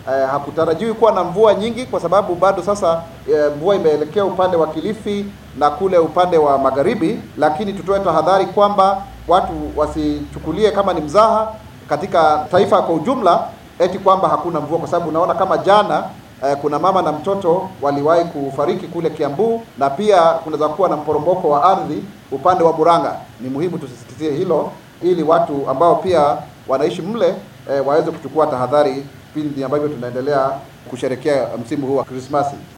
eh, hakutarajiwi kuwa na mvua nyingi kwa sababu bado sasa eh, mvua imeelekea upande wa Kilifi na kule upande wa magharibi, lakini tutoe tahadhari kwamba watu wasichukulie kama ni mzaha katika taifa kwa ujumla eti kwamba hakuna mvua, kwa sababu unaona kama jana eh, kuna mama na mtoto waliwahi kufariki kule Kiambu, na pia kunaweza kuwa na mporomoko wa ardhi upande wa Buranga. Ni muhimu tusisitizie hilo ili watu ambao pia wanaishi mle eh, waweze kuchukua tahadhari pindi ambavyo tunaendelea kusherekea msimu huu wa Krismasi.